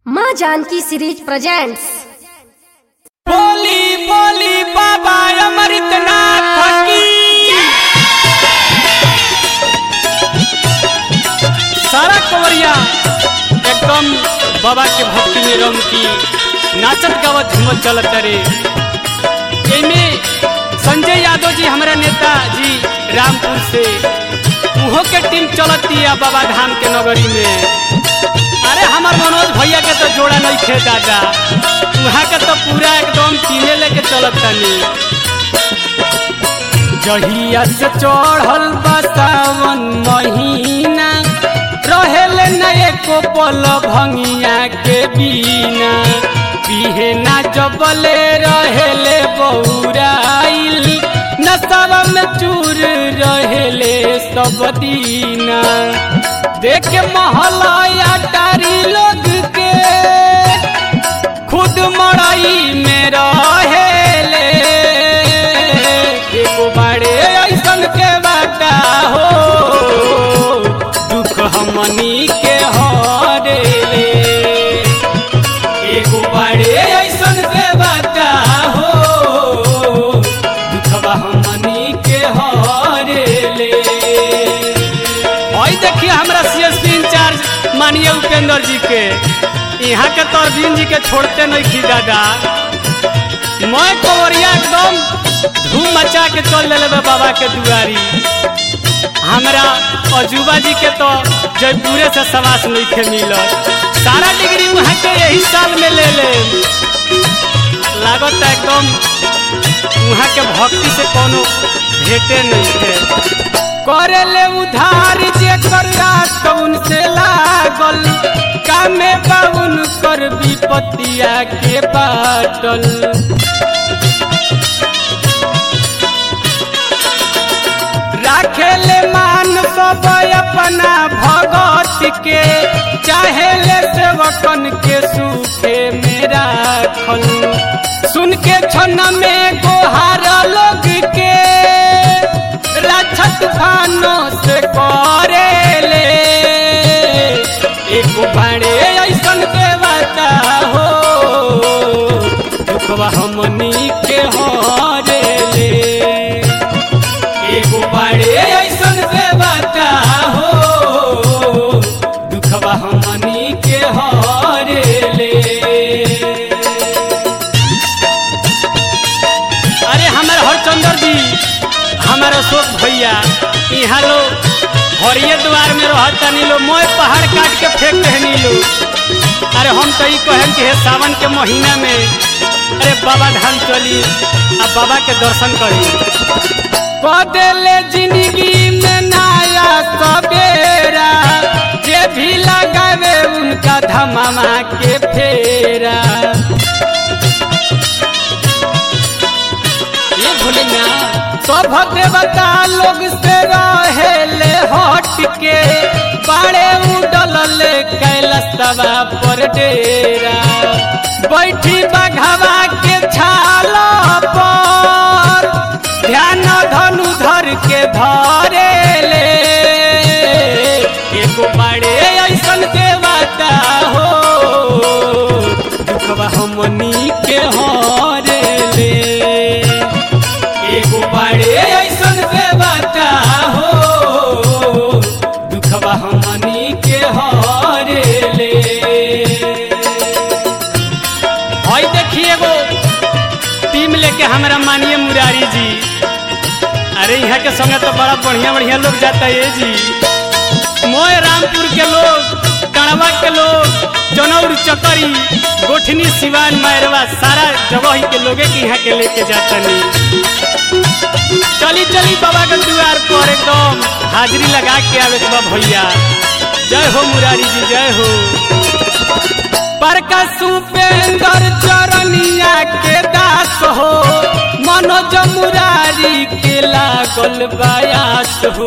माँ Janaki series presents बोली बोली बाबा अमृतनाथ की सारा कवरिया एकदम बाबा के भक्ति में रंग की नाचत गावत हिम्मत चलत रे एमे संजय यादव जी हमारा नेता जी रामपुर से उहो के टीम चलती है बाबा धाम के नगरी में अरे हमार मनोज भैया के तो जोड़ा नहीं खे दादा वहाँ के तो पूरा एकदम टीमे लेके चलत तनी जहिया से चढ़ल बा सावन महीना रहेल न एको पल भंगिया के बिना पिहे ना जबले रहेले बौराइल नशवा में चूर रहेले सब दीना देख महलया टारी लोग के खुद मड़ई में रहेले एगो बाड़े ऐसन के बाटा हो दुख हमनी के हरेले एगो बाड़े ऐसन के बाटा हो दुखवा हमनी के हरेले और देखिए हमरा सीएसपी इंचार्ज मानिए उपेंद्र जी के यहाँ के तो अरविंद जी के छोड़ते नहीं थी दादा मैं कवरिया एकदम धूम मचा के चल ले बाबा के दुआरी हमरा अजूबा जी के तो जयपुरे से सवास नहीं खे मिलत सारा डिग्री वहाँ के यही साल में ले ले लागत एकदम वहाँ के भक्ति से कोनो भेटे नहीं थे करेले उधार जे कर रात उनसे लागल कामे बाउन कर विपतिया के बाटल राखेले मान सब अपना भगत के चाहेले सेवकन के सुखे में राखल सुन के क्षण में गोहार लोग के रक्षत भानो से करेले एक बड़े ऐसन के बता हो दुखवा हमनी के हरेले एगो बड़े ऐसन के बता हो दुखवा हमनी के हरेले अरे हमारे हरचंदर जी हमारे अशोक भैया यहाँ लोग हरिये द्वार में रहता नी लो मोय पहाड़ काट के फेंक रहनी लो अरे हम तो ई कहे कि हे सावन के महीना में अरे बाबा धाम चली अब बाबा के दर्शन करी कदेले जिंदगी में नया सवेरा जे भी लगावे उनका धमामा के फेरा ये भोले ना सब देवता लोग से रहेले हट के बाड़े उडल ले कैलसवा पर डेरा बैठी बघवा के छाल पर ध्यान धनु धर के धरे ले एगो बाड़े ऐसन के बता हो दुखवा हमनी के हरे ले एगो बाड़े ऐसन के बता हो दुखवा हमनी के हरे ले हई देखिए एगो टीम लेके हमारा मानिए मुरारी जी अरे यहाँ के संगे तो बड़ा बढ़िया बढ़िया लोग जाता है जी मोय रामपुर के लोग कड़वा के लोग जनौर चकरी गोठनी सिवान मैरवा सारा जगह ही के लोगे के यहाँ के लेके जाता नहीं चली चली बाबा के द्वार पर एकदम हाजिरी लगा के आवे के बा भैया जय हो मुरारी जी जय हो परका सुपेंद्र चरनिया के दास हो मनोज मुरारी के लागल बायास हो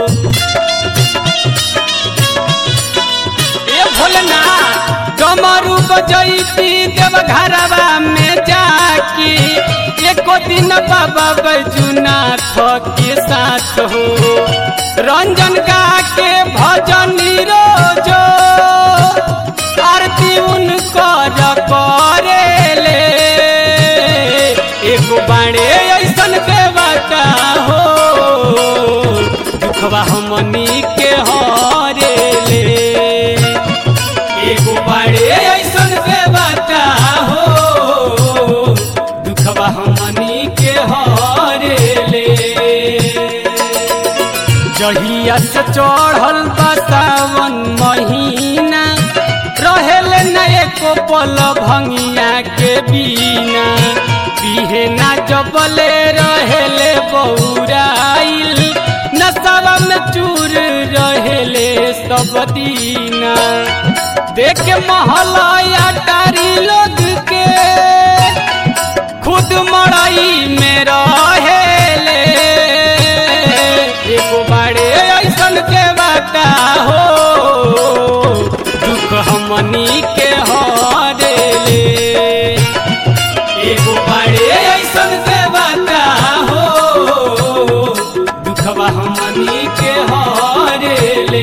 ए भोलना डमरू बजैती देव घरवा में जाके एको दिन बाबा बैजुनाथ के साथ हो रंजन गा के भजन रोजो आरती उनकर करेले एगो बाड़े ऐसन देवता हो दुखवा हमनी के हरेले एगो बाड़े ऐसन देवता हो दुखवा हमनी के हरेले जहिया से चढ़ल बा सावन महीना रहेल न एको पल भंगिया के बीना बिहेना जबले रहेले बौराइल नशवा में चूर रहेले सब दीना देख महलया टारी लोग के खुद मड़ई में रहेले एगो बाड़े ऐसन के बता हो दुख हमनी के हरेले एगो बाड़े ऐसन के बता हो दुखवा हमनी के हरेले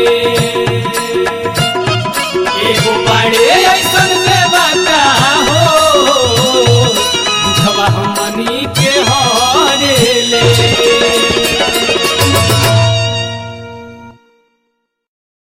एगो बाड़े ऐसन के बता हो दुखवा हमनी के हरेले